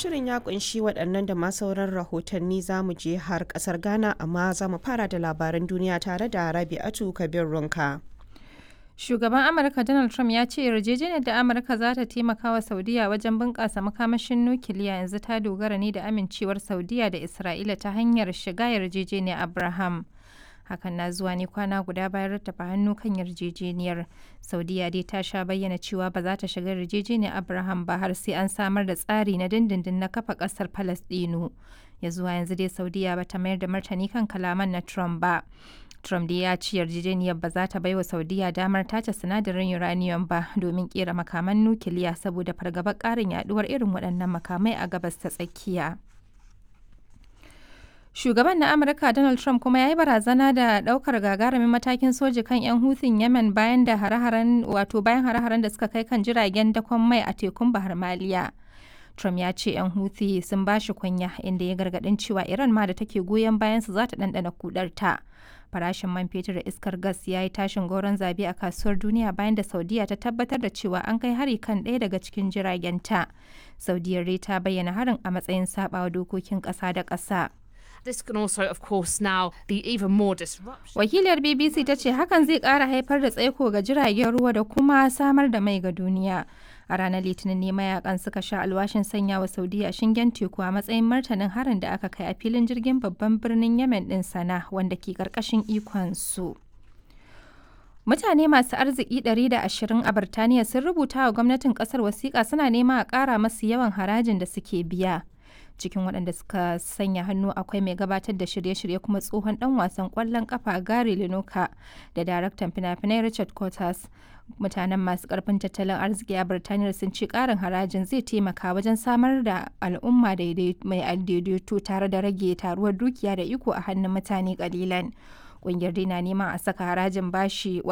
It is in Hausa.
shirin ya kunshi waɗannan da ma sauran rahotanni za mu je har ƙasar Ghana amma za mu fara da labaran duniya tare da Rabi'atu Kabir Runka. Shugaban Amurka Donald Trump ya ce yarjejeniyar da Amurka za ta taimaka wa Saudiya wajen bunƙasa makamashin nukiliya yanzu ta dogara ne da amincewar Saudiya da Isra'ila ta hanyar shiga yarjejeniyar Abraham. Hakan na zuwa ne kwana guda bayan rattafa hannu kan yarjejeniyar. Saudiya dai ta sha bayyana cewa ba za ta shiga yarjejeniyar Abraham ba har sai an samar da tsari na dindindin na kafa ƙasar Falasɗinu. Ya zuwa yanzu dai Saudiya ba ta mayar da martani kan kalaman na Trump ba. Trump dai ya ci yarjejeniyar ba za ta baiwa Saudiya damar tace sinadarin uranium ba domin kera makaman nukiliya saboda fargabar ƙarin yaduwar irin waɗannan makamai a gabas ta tsakiya. Shugaban na Amurka Donald Trump kuma ya yi barazana da ɗaukar gagarumin matakin soji kan 'yan hutun Yemen bayan da hare-haren wato bayan hare-haren da suka kai kan jiragen dakon mai a tekun Bahar Maliya. Trump ya ce 'yan Houthi sun ba shi kunya inda ya gargaɗin cewa Iran ma da take goyon bayan su za ta ɗanɗana kudarta. Farashin man fetur da iskar gas ya yi tashin goron zabe a kasuwar duniya bayan da Saudiya ta tabbatar da cewa an kai hari kan ɗaya daga cikin jiragenta. Saudiyar dai ta bayyana harin a matsayin saɓawa dokokin ƙasa da ƙasa. This can also, of course, now be even more disruption. Wakiliyar BBC ta ce hakan zai ƙara haifar da tsaiko ga jiragen ruwa da kuma samar da mai ga duniya. A ranar Litinin ne mayakan suka sha alwashin sanya wa Saudiya shingen teku a matsayin martanin harin da aka kai a filin jirgin babban birnin Yemen ɗin sana wanda ke ƙarƙashin ikon su. Mutane masu arziki 120 a Birtaniya sun rubuta wa gwamnatin ƙasar wasiƙa suna nema a ƙara masu yawan harajin da suke biya. cikin waɗanda suka sanya hannu akwai mai gabatar da shirye-shirye kuma tsohon ɗan wasan ƙwallon ƙafa Gary Lineker da daraktan fina-finai Richard Curtis. Mutanen masu ƙarfin tattalin arziki a Birtaniya sun ce ƙarin harajin zai taimaka wajen samar da al'umma mai daidaito tare da rage taruwar dukiya da iko a hannun mutane ƙalilan. Ƙungiyar dai na neman a saka harajin bashi